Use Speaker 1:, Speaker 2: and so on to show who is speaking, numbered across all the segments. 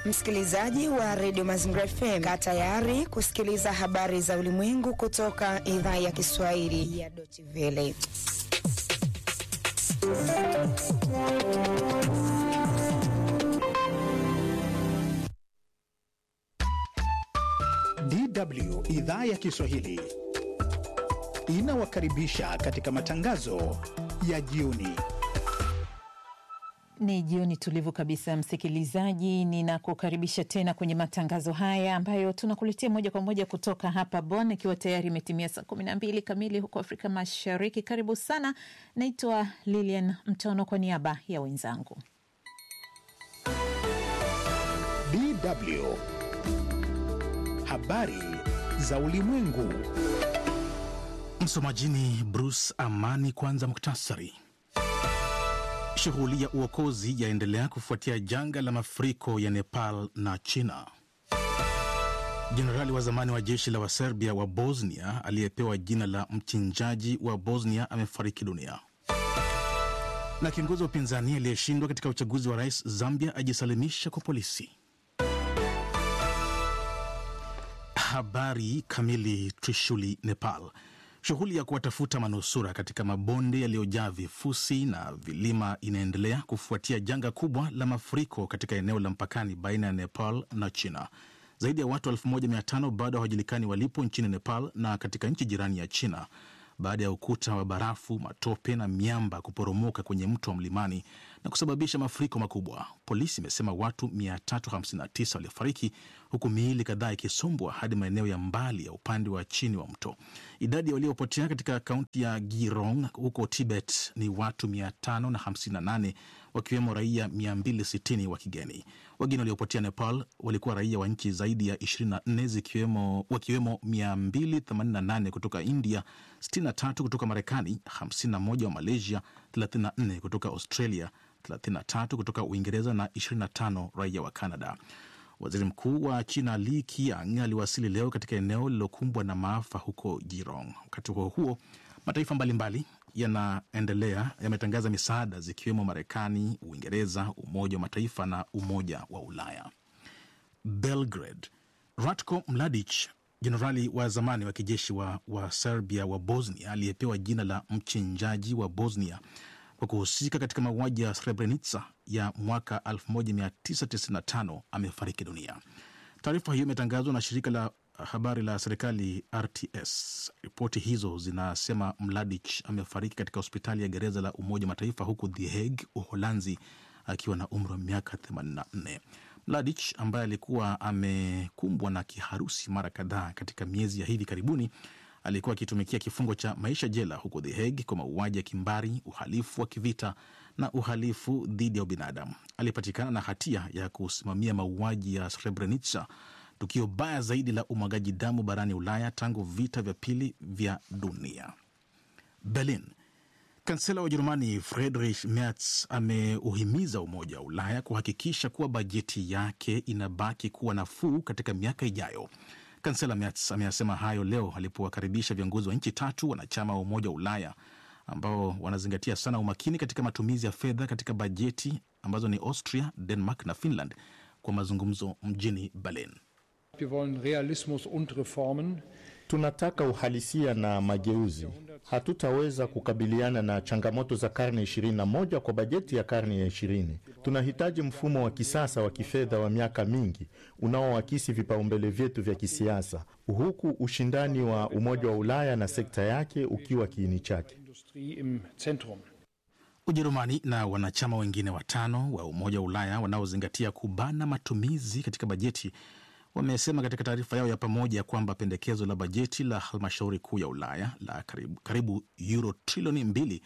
Speaker 1: Msikilizaji wa redio Mazingira FM, kaa tayari kusikiliza habari za ulimwengu kutoka idhaa ya Kiswahili ya Deutsche Welle.
Speaker 2: DW idhaa ya Kiswahili inawakaribisha katika matangazo ya jioni.
Speaker 3: Ni jioni tulivu kabisa, msikilizaji, ninakukaribisha tena kwenye matangazo haya ambayo tunakuletea moja kwa moja kutoka hapa Bonn, ikiwa tayari imetimia saa kumi na mbili kamili huko Afrika Mashariki. Karibu sana, naitwa Lilian Mtono kwa niaba ya wenzangu.
Speaker 2: DW habari za ulimwengu.
Speaker 4: Msomajini Bruce Amani. Kwanza muktasari. Shughuli ya uokozi yaendelea kufuatia janga la mafuriko ya Nepal na China. Jenerali wa zamani wa jeshi la Waserbia wa Bosnia aliyepewa jina la mchinjaji wa Bosnia amefariki dunia. Na kiongozi wa upinzani aliyeshindwa katika uchaguzi wa rais Zambia ajisalimisha kwa polisi. Habari kamili. Trishuli, Nepal. Shughuli ya kuwatafuta manusura katika mabonde yaliyojaa vifusi na vilima inaendelea kufuatia janga kubwa la mafuriko katika eneo la mpakani baina ya Nepal na China. Zaidi ya watu 1500 bado hawajulikani walipo nchini Nepal na katika nchi jirani ya China baada ya ukuta wa barafu, matope na miamba kuporomoka kwenye mto wa mlimani na kusababisha mafuriko makubwa. Polisi imesema watu 359 waliofariki huku miili kadhaa ikisombwa hadi maeneo ya mbali ya upande wa chini wa mto. Idadi ya waliopotea katika kaunti ya Girong huko Tibet ni watu 558 wakiwemo raia 260 wa kigeni. Wageni waliopotea Nepal walikuwa raia wa nchi zaidi ya 24 zikiwemo, wakiwemo 288 kutoka India, 63 kutoka Marekani, 51 wa Malaysia, 34 kutoka Australia, 33 kutoka Uingereza na 25 raia wa Canada. Waziri Mkuu wa China Li Qiang aliwasili leo katika eneo lililokumbwa na maafa huko Jirong. Wakati huo huo, mataifa mbalimbali yanaendelea yametangaza misaada zikiwemo Marekani, Uingereza, Umoja wa Mataifa na Umoja wa Ulaya. Belgrade, Ratko Mladic, jenerali wa zamani wa kijeshi wa, wa Serbia wa Bosnia aliyepewa jina la mchinjaji wa Bosnia kwa kuhusika katika mauaji ya Srebrenica ya mwaka 1995 amefariki dunia. Taarifa hiyo imetangazwa na shirika la habari la serikali RTS. Ripoti hizo zinasema Mladic amefariki katika hospitali ya gereza la Umoja wa Mataifa huku The Hague, Uholanzi, akiwa na umri wa miaka 84. Mladic ambaye alikuwa amekumbwa na kiharusi mara kadhaa katika miezi ya hivi karibuni alikuwa akitumikia kifungo cha maisha jela huko The Hague kwa mauaji ya kimbari, uhalifu wa kivita na uhalifu dhidi ya ubinadamu. Alipatikana na hatia ya kusimamia mauaji ya Srebrenica, tukio baya zaidi la umwagaji damu barani Ulaya tangu vita vya pili vya dunia. Berlin. Kansela wa Ujerumani Friedrich Merz ameuhimiza Umoja wa Ulaya kuhakikisha kuwa bajeti yake inabaki kuwa nafuu katika miaka ijayo. Kansela Merz ameyasema hayo leo alipowakaribisha viongozi wa nchi tatu wanachama wa Umoja wa Ulaya ambao wanazingatia sana umakini katika matumizi ya fedha katika bajeti ambazo ni Austria, Denmark na Finland kwa mazungumzo mjini Berlin.
Speaker 5: Wir wollen Realismus und Reformen.
Speaker 6: Tunataka uhalisia na mageuzi. Hatutaweza kukabiliana na changamoto za karne 21 kwa bajeti ya karne ya 20. Tunahitaji mfumo wa kisasa wa kifedha wa miaka mingi unaoakisi vipaumbele vyetu vya kisiasa, huku ushindani wa Umoja wa Ulaya na sekta yake ukiwa kiini chake.
Speaker 5: Industrie im Zentrum.
Speaker 4: Ujerumani na wanachama wengine watano wa Umoja wa Ulaya wanaozingatia kubana matumizi katika bajeti wamesema katika taarifa yao ya pamoja kwamba pendekezo la bajeti la halmashauri kuu ya Ulaya la karibu, karibu euro trilioni mbili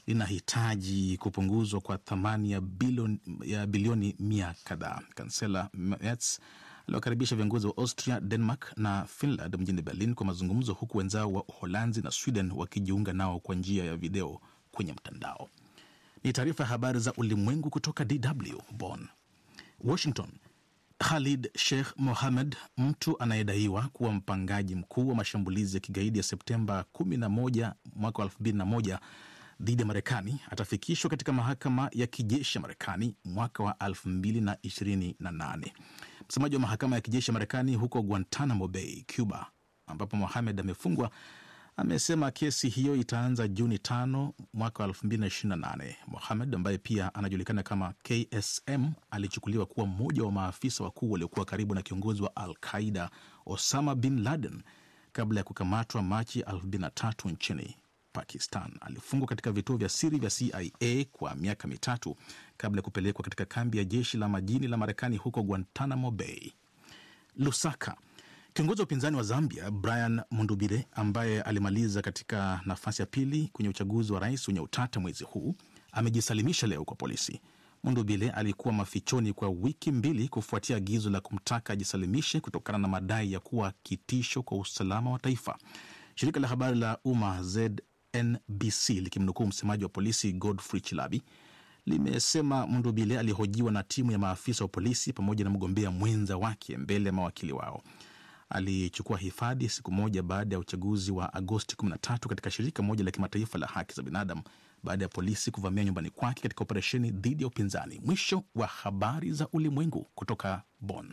Speaker 4: linahitaji kupunguzwa kwa thamani ya bilioni, ya bilioni mia kadhaa. Kansela Merz aliwakaribisha viongozi wa Austria, Denmark na Finland mjini Berlin kwa mazungumzo, huku wenzao wa Uholanzi na Sweden wakijiunga nao kwa njia ya video kwenye mtandao. Ni taarifa ya habari za ulimwengu kutoka DW Bonn. Washington. Khalid Sheikh Mohammed, mtu anayedaiwa kuwa mpangaji mkuu wa mashambulizi ya kigaidi ya Septemba 11 mwaka 2001 dhidi ya Marekani, atafikishwa katika mahakama ya kijeshi ya Marekani mwaka wa 2028. Msemaji wa mahakama ya kijeshi ya Marekani huko Guantanamo Bay, Cuba, ambapo Mohamed amefungwa amesema kesi hiyo itaanza Juni tano mwaka wa 2028. Mohamed ambaye pia anajulikana kama KSM alichukuliwa kuwa mmoja wa maafisa wakuu waliokuwa karibu na kiongozi wa Al Qaida Osama bin Laden kabla ya kukamatwa Machi 2003 nchini Pakistan. Alifungwa katika vituo vya siri vya CIA kwa miaka mitatu kabla ya kupelekwa katika kambi ya jeshi la majini la Marekani huko Guantanamo Bay. Lusaka. Kiongozi wa upinzani wa Zambia Brian Mundubire ambaye alimaliza katika nafasi ya pili kwenye uchaguzi wa rais wenye utata mwezi huu amejisalimisha leo kwa polisi. Mundubile alikuwa mafichoni kwa wiki mbili kufuatia agizo la kumtaka ajisalimishe kutokana na madai ya kuwa kitisho kwa usalama wa taifa. Shirika la habari la umma ZNBC likimnukuu msemaji wa polisi Godfrey Chilabi limesema Mundubile alihojiwa na timu ya maafisa wa polisi pamoja na mgombea mwenza wake mbele ya mawakili wao. Alichukua hifadhi siku moja baada ya uchaguzi wa Agosti 13 katika shirika moja la kimataifa la haki za binadamu baada ya polisi kuvamia nyumbani kwake katika operesheni dhidi ya upinzani. Mwisho wa habari za ulimwengu kutoka Bonn.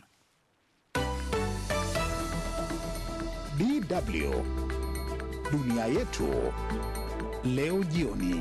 Speaker 2: DW dunia yetu leo jioni.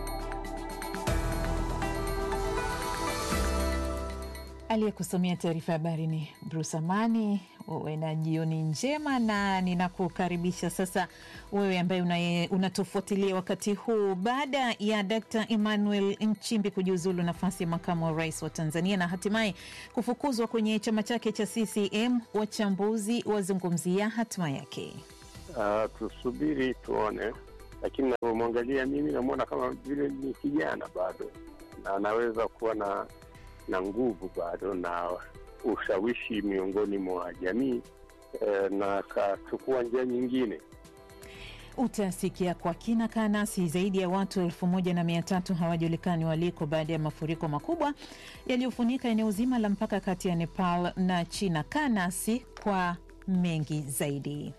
Speaker 3: Aliyekusomea taarifa ya habari ni Bruce Amani. Uwe na jioni njema, na ninakukaribisha sasa wewe ambaye unatufuatilia wakati huu. Baada ya Dkt Emmanuel Nchimbi kujiuzulu nafasi ya makamu wa rais wa Tanzania na hatimaye kufukuzwa kwenye chama chake cha CCM, wachambuzi wazungumzia hatima yake.
Speaker 7: Uh, tusubiri tuone, lakini navyomwangalia mimi namwona kama vile ni kijana bado na anaweza kuwa na na nguvu bado na ushawishi miongoni mwa jamii eh, na akachukua njia nyingine.
Speaker 3: Utasikia kwa kina. Kaa nasi. Zaidi ya watu elfu moja na mia tatu hawajulikani waliko baada ya mafuriko makubwa yaliyofunika eneo zima la mpaka kati ya Nepal na China. Kaa nasi kwa mengi zaidi.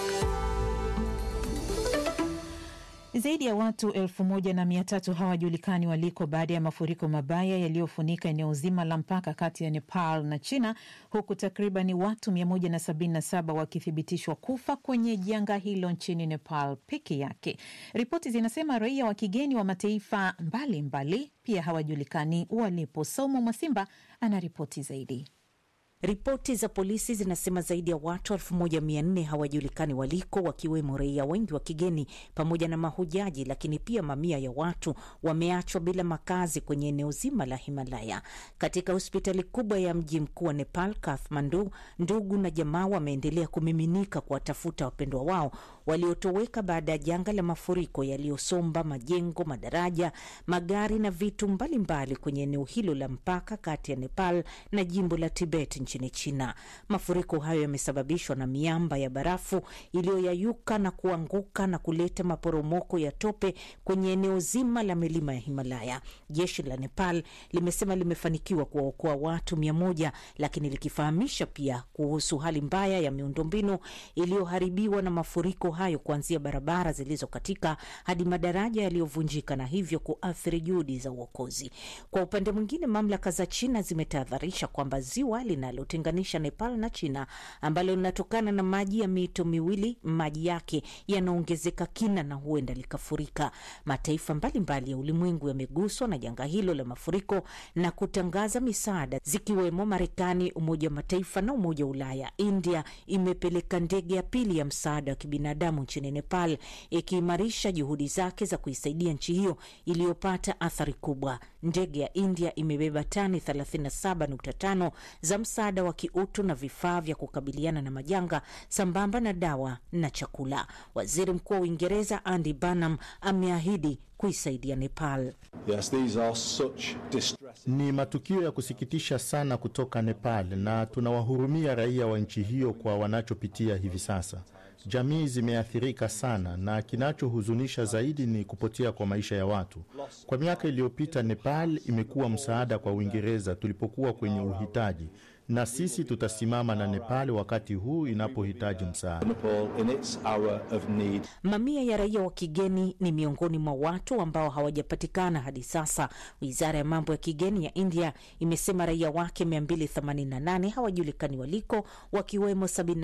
Speaker 3: Zaidi ya watu elfu moja na mia tatu hawajulikani waliko baada ya mafuriko mabaya yaliyofunika eneo zima la mpaka kati ya Nepal na China, huku takribani watu 177 wakithibitishwa kufa kwenye janga hilo nchini Nepal peke yake. Ripoti zinasema raia wa kigeni wa mataifa mbalimbali mbali pia hawajulikani walipo. Saumu Mwasimba ana ripoti zaidi.
Speaker 8: Ripoti za polisi zinasema zaidi ya watu 1400 hawajulikani waliko, wakiwemo raia wengi wa kigeni pamoja na mahujaji, lakini pia mamia ya watu wameachwa bila makazi kwenye eneo zima la Himalaya. Katika hospitali kubwa ya mji mkuu wa Nepal, Kathmandu, ndugu na jamaa wameendelea kumiminika kuwatafuta wapendwa wao waliotoweka baada ya janga la mafuriko yaliyosomba majengo, madaraja, magari na vitu mbalimbali mbali kwenye eneo hilo la mpaka kati ya Nepal na jimbo la Tibet nchini China. Mafuriko hayo yamesababishwa na miamba ya barafu iliyoyayuka na kuanguka na kuleta maporomoko ya tope kwenye eneo zima la milima ya Himalaya. Jeshi la Nepal limesema limefanikiwa kuwaokoa watu mia moja, lakini likifahamisha pia kuhusu hali mbaya ya miundombinu iliyoharibiwa na mafuriko hayo, kuanzia barabara zilizokatika hadi madaraja yaliyovunjika na hivyo kuathiri juhudi za uokozi. Kwa upande mwingine, mamlaka za China zimetahadharisha kwamba ziwa linalotenganisha Nepal na China ambalo linatokana na maji ya mito miwili, maji yake yanaongezeka kina na huenda likafurika. Mataifa mbalimbali mbali ya ulimwengu yameguswa na janga hilo la mafuriko na kutangaza misaada, zikiwemo Marekani, Umoja wa Mataifa na Umoja wa Ulaya. India imepeleka ndege ya pili ya msaada wa kibinadamu nchini Nepal, ikiimarisha juhudi zake za kuisaidia nchi hiyo iliyopata athari kubwa. Ndege ya India imebeba tani 37.5 za msaada wa kiutu na vifaa vya kukabiliana na majanga sambamba na dawa na chakula. Waziri Mkuu wa Uingereza Andy Burnham ameahidi kuisaidia Nepal.
Speaker 9: Yes, these are such distressing...
Speaker 6: Ni matukio ya kusikitisha sana kutoka Nepal na tunawahurumia raia wa nchi hiyo kwa wanachopitia hivi sasa. Jamii zimeathirika sana na kinachohuzunisha zaidi ni kupotea kwa maisha ya watu. Kwa miaka iliyopita, Nepal imekuwa msaada kwa Uingereza tulipokuwa kwenye uhitaji. na sisi tutasimama na Nepal wakati huu inapohitaji msaada.
Speaker 9: Nepal in its hour of need.
Speaker 8: Mamia ya raia wa kigeni ni miongoni mwa watu ambao hawajapatikana hadi sasa. Wizara ya mambo ya kigeni ya India imesema raia wake 288 hawajulikani waliko, wakiwemo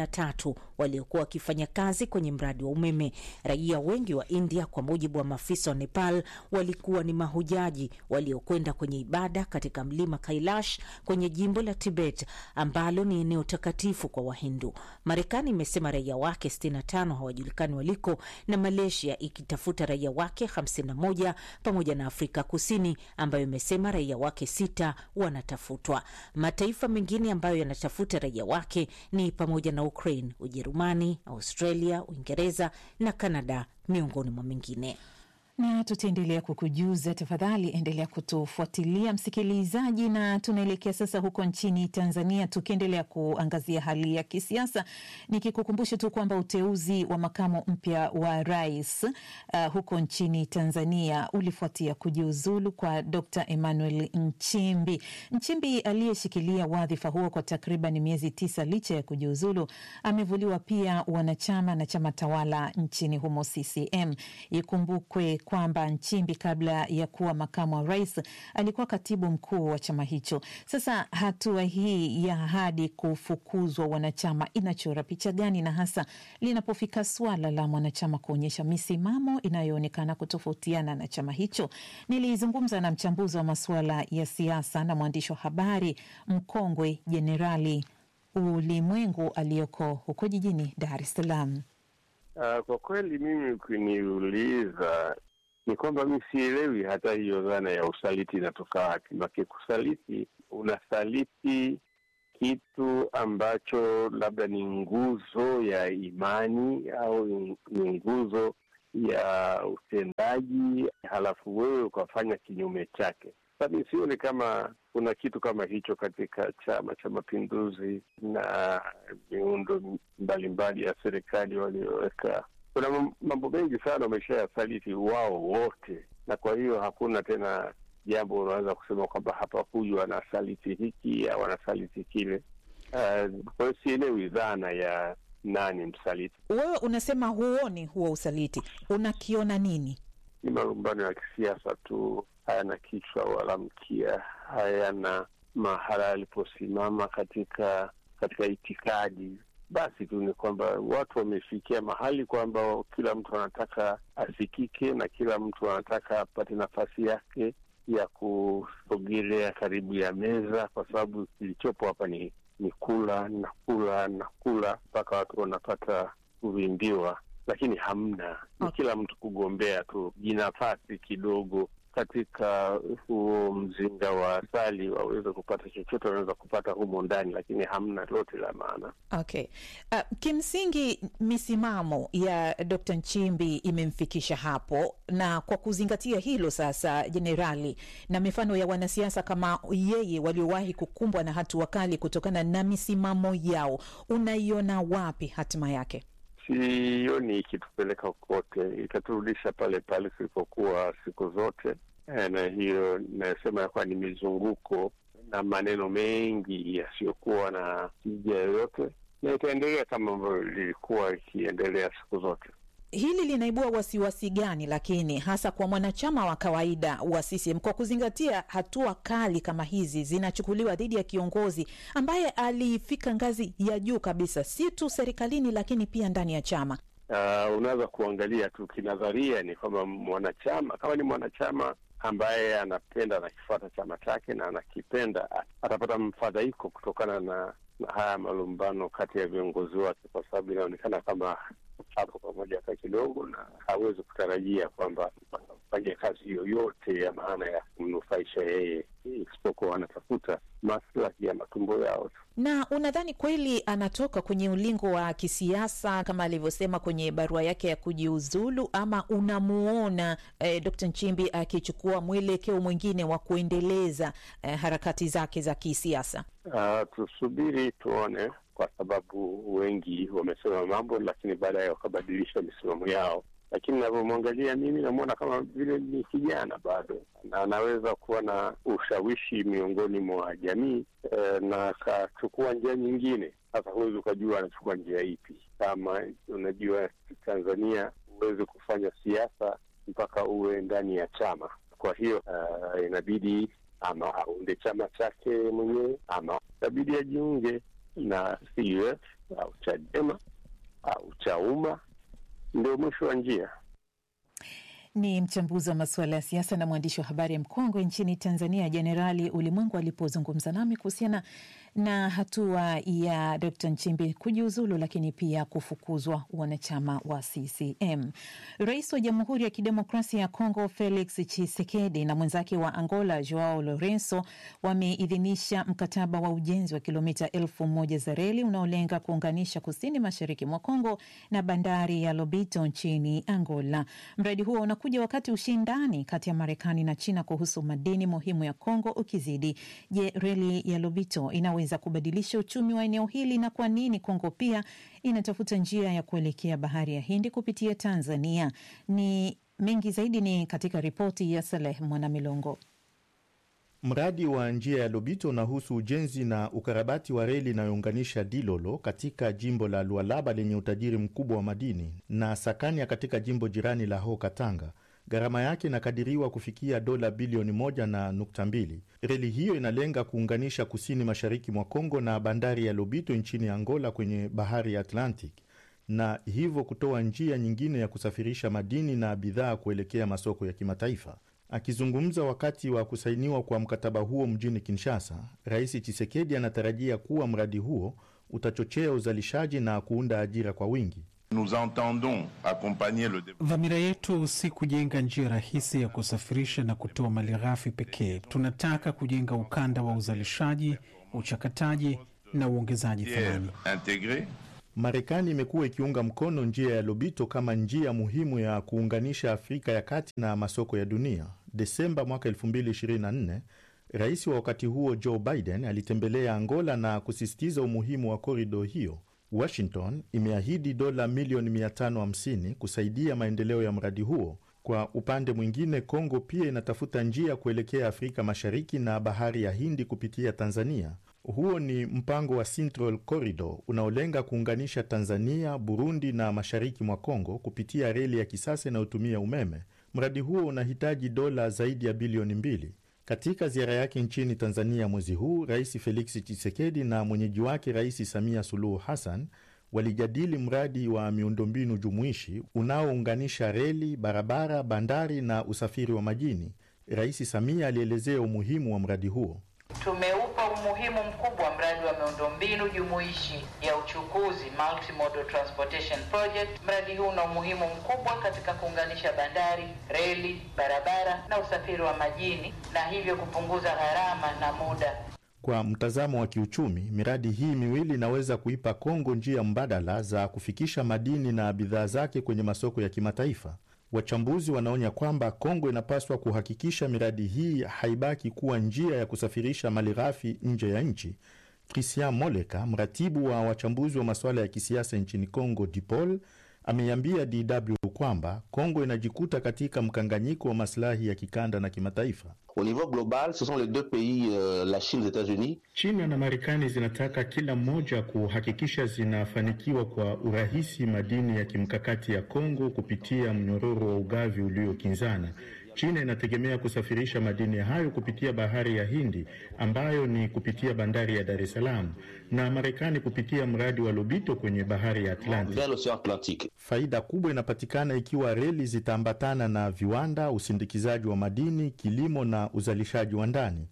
Speaker 8: 73 waliokuwa wakifanya kazi kwenye mradi wa umeme. Raia wengi wa India, kwa mujibu wa maafisa wa Nepal, walikuwa ni mahujaji waliokwenda kwenye ibada katika mlima Kailash kwenye jimbo la Tibet ambalo ni eneo takatifu kwa Wahindu. Marekani imesema raia wake 65 hawajulikani waliko na Malaysia ikitafuta raia wake 51 pamoja na Afrika Kusini ambayo imesema raia wake sita wanatafutwa. Mataifa mengine ambayo yanatafuta raia wake ni pamoja na Ukraine, Ujerumani, Australia, Uingereza na Kanada miongoni mwa mengine
Speaker 3: na tutaendelea kukujuza. Tafadhali endelea kutufuatilia msikilizaji, na tunaelekea sasa huko nchini Tanzania, tukiendelea kuangazia hali ya kisiasa, nikikukumbusha tu kwamba uteuzi wa makamu mpya wa rais uh, huko nchini Tanzania ulifuatia kujiuzulu kwa Dr. Emmanuel Nchimbi. Nchimbi aliyeshikilia wadhifa huo kwa takriban miezi tisa licha ya kujiuzulu, amevuliwa pia wanachama na chama tawala nchini humo CCM. Ikumbukwe kwamba Nchimbi kabla ya kuwa makamu wa rais alikuwa katibu mkuu wa chama hicho. Sasa hatua hii ya hadi kufukuzwa wanachama inachora picha gani, na hasa linapofika suala la mwanachama kuonyesha misimamo inayoonekana kutofautiana na chama hicho? Nilizungumza na mchambuzi wa masuala ya siasa na mwandishi wa habari mkongwe Jenerali Ulimwengu aliyoko huko jijini Dar es Salaam.
Speaker 7: Uh, kwa kweli mimi ukiniuliza ni kwamba mi sielewi hata hiyo dhana ya usaliti inatoka wapi. Make kusaliti, unasaliti kitu ambacho labda ni nguzo ya imani au ni nguzo ya utendaji, halafu wewe ukafanya kinyume chake. Sasa mi sioni kama kuna kitu kama hicho katika Chama cha Mapinduzi na miundo mbalimbali ya serikali walioweka. Kuna mambo mengi sana wameshayasaliti wao wote, na kwa hiyo hakuna tena jambo unaweza kusema kwamba hapa huyu anasaliti hiki au anasaliti kile. Uh, kwa hiyo sielewi dhana ya nani msaliti.
Speaker 3: Wewe unasema huoni huo usaliti, unakiona nini?
Speaker 7: Ni malumbano ya kisiasa tu, hayana kichwa wala mkia, hayana mahala aliposimama katika katika itikadi. Basi tu ni kwamba watu wamefikia mahali kwamba kila mtu anataka asikike na kila mtu anataka apate nafasi yake ya kusogelea karibu ya meza, kwa sababu kilichopo hapa ni ni kula na kula na kula mpaka watu wanapata kuvimbiwa, lakini hamna, ni kila mtu kugombea tu jinafasi kidogo katika huo mzinga wa asali waweze kupata chochote wanaweza kupata humo ndani, lakini hamna lote la maana.
Speaker 3: Okay. Uh, kimsingi misimamo ya Dr. Nchimbi imemfikisha hapo, na kwa kuzingatia hilo sasa, jenerali, na mifano ya wanasiasa kama yeye waliowahi kukumbwa na hatua kali kutokana na misimamo yao, unaiona wapi hatima yake?
Speaker 7: Sioni ikitupeleka kokote, itaturudisha pale pale tulipokuwa siku zote, na hiyo inayosema ya kuwa ni mizunguko na maneno mengi yasiyokuwa na tija yoyote, na itaendelea kama ambavyo lilikuwa ikiendelea siku zote.
Speaker 3: Hili linaibua wasiwasi gani lakini hasa kwa mwanachama wa kawaida wa CCM kwa kuzingatia hatua kali kama hizi zinachukuliwa dhidi ya kiongozi ambaye alifika ngazi ya juu kabisa, si tu serikalini, lakini pia ndani ya chama?
Speaker 7: Uh, unaweza kuangalia tu kinadharia, ni kwamba mwanachama kama ni mwanachama ambaye anapenda anakifuata chama chake na anakipenda, atapata mfadhaiko kutokana na, na haya malumbano kati ya viongozi wake, kwa sababu inaonekana kama hapo pamoja hata kidogo, na hawezi kutarajia kwamba wanafanya kazi yoyote ya maana ya kumnufaisha yeye, isipokuwa wanatafuta maslahi ya matumbo yao tu.
Speaker 3: Na unadhani kweli anatoka kwenye ulingo wa kisiasa kama alivyosema kwenye barua yake ya kujiuzulu, ama unamuona eh, Dr. Nchimbi akichukua mwelekeo mwingine wa kuendeleza eh, harakati zake za kisiasa?
Speaker 7: Uh, tusubiri tuone kwa sababu wengi wamesema mambo lakini baadaye wakabadilisha misimamo yao. lakini navyomwangalia mimi namwona kama vile ni kijana bado, na anaweza kuwa na ushawishi miongoni mwa jamii eh, na akachukua njia nyingine. Sasa huwezi ukajua anachukua njia ipi. Kama unajua Tanzania huwezi kufanya siasa mpaka uwe ndani ya chama. Kwa hiyo uh, inabidi ama aunde chama chake mwenyewe ama inabidi ajiunge na CUF au Chadema au Chauma, ndio mwisho wa njia.
Speaker 3: Ni mchambuzi wa masuala ya siasa na mwandishi wa habari mkongwe nchini Tanzania, Jenerali Ulimwengu alipozungumza nami kuhusiana na hatua ya Dkt Nchimbi kujiuzulu, lakini pia kufukuzwa wanachama wa CCM. Rais wa Jamhuri ya Kidemokrasia ya Kongo Felix Tshisekedi na mwenzake wa Angola Joao Lorenzo wameidhinisha mkataba wa ujenzi wa kilomita elfu moja za reli unaolenga kuunganisha kusini mashariki mwa Kongo na bandari ya Lobito nchini Angola. Mradi huo unakuja wakati ushindani kati ya Marekani na China kuhusu madini muhimu ya Kongo ukizidi. Je, reli ya Lobito inaweza kubadilisha uchumi wa eneo hili na kwa nini Kongo pia inatafuta njia ya kuelekea bahari ya Hindi kupitia Tanzania? Ni mengi zaidi ni katika ripoti ya Saleh Mwanamilongo.
Speaker 6: Mradi wa njia ya Lobito unahusu ujenzi na ukarabati wa reli inayounganisha Dilolo katika jimbo la Lualaba lenye utajiri mkubwa wa madini na Sakania katika jimbo jirani la Ho Katanga. Gharama yake inakadiriwa kufikia dola bilioni moja na nukta mbili. Reli hiyo inalenga kuunganisha kusini mashariki mwa Kongo na bandari ya Lobito nchini Angola kwenye bahari ya Atlantic na hivyo kutoa njia nyingine ya kusafirisha madini na bidhaa kuelekea masoko ya kimataifa. Akizungumza wakati wa kusainiwa kwa mkataba huo mjini Kinshasa, Rais Chisekedi anatarajia kuwa mradi huo utachochea uzalishaji na kuunda ajira kwa wingi.
Speaker 10: Dhamira yetu si kujenga njia rahisi ya kusafirisha na kutoa malighafi pekee. Tunataka kujenga ukanda wa uzalishaji, uchakataji na uongezaji thamani.
Speaker 6: Marekani imekuwa ikiunga mkono njia ya Lobito kama njia muhimu ya kuunganisha Afrika ya kati na masoko ya dunia. Desemba mwaka 2024 rais wa wakati huo Joe Biden alitembelea Angola na kusisitiza umuhimu wa korido hiyo. Washington imeahidi dola milioni 550 kusaidia maendeleo ya mradi huo. Kwa upande mwingine, Kongo pia inatafuta njia kuelekea Afrika Mashariki na bahari ya Hindi kupitia Tanzania. Huo ni mpango wa Central Corridor unaolenga kuunganisha Tanzania, Burundi na mashariki mwa Kongo kupitia reli ya kisasa inayotumia umeme. Mradi huo unahitaji dola zaidi ya bilioni mbili. Katika ziara yake nchini Tanzania mwezi huu, Rais Felix Tshisekedi na mwenyeji wake Rais Samia Suluhu Hassan walijadili mradi wa miundombinu jumuishi unaounganisha reli, barabara, bandari na usafiri wa majini. Rais Samia alielezea umuhimu wa mradi huo.
Speaker 11: Tumeupa umuhimu mkubwa mradi wa miundombinu jumuishi ya uchukuzi multimodal transportation project. Mradi huu una umuhimu mkubwa katika kuunganisha bandari, reli, barabara na usafiri wa majini na hivyo kupunguza gharama na muda.
Speaker 6: Kwa mtazamo wa kiuchumi, miradi hii miwili inaweza kuipa Kongo njia mbadala za kufikisha madini na bidhaa zake kwenye masoko ya kimataifa. Wachambuzi wanaonya kwamba Kongo inapaswa kuhakikisha miradi hii haibaki kuwa njia ya kusafirisha malighafi nje ya nchi. Christian Moleka, mratibu wa wachambuzi wa masuala ya kisiasa nchini Kongo, DIPOL, ameiambia DW kwamba Kongo inajikuta katika mkanganyiko wa masilahi ya kikanda na kimataifa.
Speaker 12: Au niveau global, ce sont les deux pays, euh, la Chine, les États-Unis.
Speaker 6: China na Marekani zinataka kila mmoja kuhakikisha zinafanikiwa kwa urahisi madini ya kimkakati ya Kongo kupitia mnyororo wa ugavi uliokinzana. China inategemea kusafirisha madini hayo kupitia bahari ya Hindi ambayo ni kupitia bandari ya Dar es Salaam na Marekani kupitia mradi wa Lobito kwenye bahari ya Atlantic.
Speaker 12: Vers l'océan Atlantique.
Speaker 6: Faida kubwa inapatikana ikiwa reli zitaambatana na viwanda, usindikizaji wa madini, kilimo na uzalishaji wa ndani.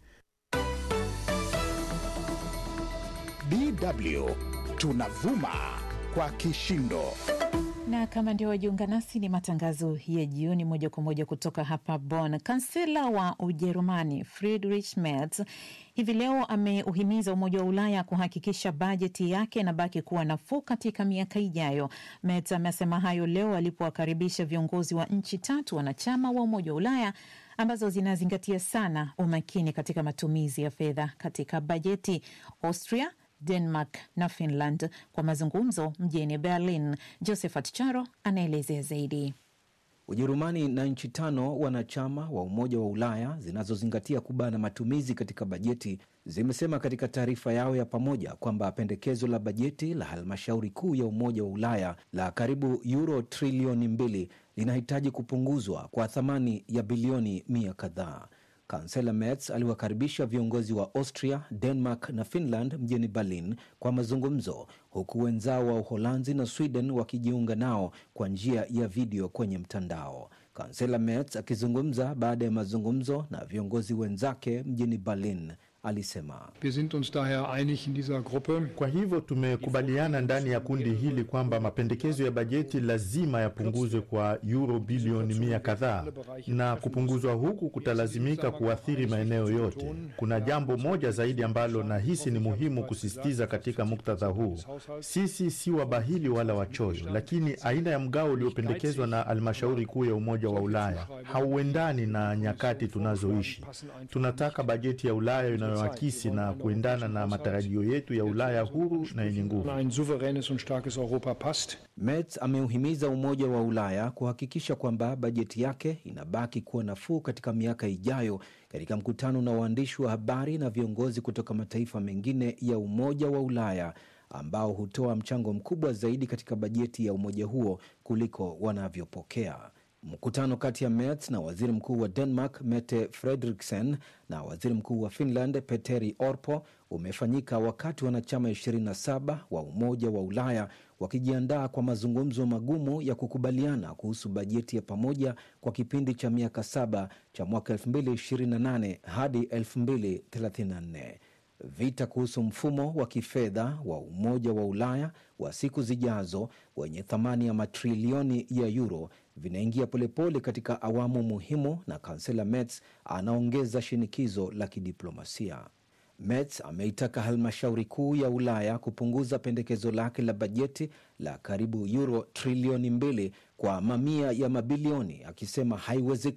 Speaker 2: DW tunavuma kwa kishindo.
Speaker 3: na kama ndio wajiunga nasi, ni matangazo ya jioni moja kwa moja kutoka hapa Bonn. Kansela wa Ujerumani Friedrich Merz hivi leo ameuhimiza Umoja wa Ulaya kuhakikisha bajeti yake inabaki kuwa nafuu katika miaka ijayo. Merz amesema hayo leo alipowakaribisha viongozi wa nchi tatu wanachama wa Umoja wa Ulaya ambazo zinazingatia sana umakini katika matumizi ya fedha katika bajeti: Austria, Denmark na Finland kwa mazungumzo mjini Berlin. Josephat Charo anaelezea zaidi.
Speaker 13: Ujerumani na nchi tano wanachama wa Umoja wa Ulaya zinazozingatia kubana matumizi katika bajeti zimesema katika taarifa yao ya pamoja kwamba pendekezo la bajeti la halmashauri kuu ya Umoja wa Ulaya la karibu euro trilioni mbili linahitaji kupunguzwa kwa thamani ya bilioni mia kadhaa. Kansela Merz aliwakaribisha viongozi wa Austria, Denmark na Finland mjini Berlin kwa mazungumzo, huku wenzao wa Uholanzi na Sweden wakijiunga nao kwa njia ya video kwenye mtandao. Kansela Merz akizungumza baada ya mazungumzo na viongozi wenzake mjini Berlin alisema
Speaker 5: Wir sind uns daher einig in dieser Gruppe.
Speaker 6: Kwa hivyo tumekubaliana ndani ya kundi hili kwamba mapendekezo ya bajeti lazima yapunguzwe kwa euro bilioni mia kadhaa, na kupunguzwa huku kutalazimika kuathiri maeneo yote. Kuna jambo moja zaidi ambalo nahisi ni muhimu kusisitiza katika muktadha huu. Sisi si wabahili wala wachoyo, lakini aina ya mgao uliopendekezwa na halmashauri kuu ya Umoja wa Ulaya hauendani na nyakati tunazoishi. Tunataka bajeti ya Ulaya inayoakisi na kuendana na matarajio yetu ya Ulaya huru na yenye nguvu.
Speaker 13: Merz ameuhimiza Umoja wa Ulaya kuhakikisha kwamba bajeti yake inabaki kuwa nafuu katika miaka ijayo, katika mkutano na waandishi wa habari na viongozi kutoka mataifa mengine ya Umoja wa Ulaya ambao hutoa mchango mkubwa zaidi katika bajeti ya umoja huo kuliko wanavyopokea. Mkutano kati ya Merz na waziri mkuu wa Denmark Mette Frederiksen na waziri mkuu wa Finland Petteri Orpo umefanyika wakati wanachama 27 wa Umoja wa Ulaya wakijiandaa kwa mazungumzo magumu ya kukubaliana kuhusu bajeti ya pamoja kwa kipindi cha miaka saba cha mwaka 2028 hadi 2034. Vita kuhusu mfumo wa kifedha wa Umoja wa Ulaya wa siku zijazo wenye thamani ya matrilioni ya euro vinaingia polepole katika awamu muhimu, na kansela Merz anaongeza shinikizo la kidiplomasia. Merz ameitaka halmashauri kuu ya Ulaya kupunguza pendekezo lake la bajeti la karibu euro trilioni mbili kwa mamia ya mabilioni, akisema haiwezekani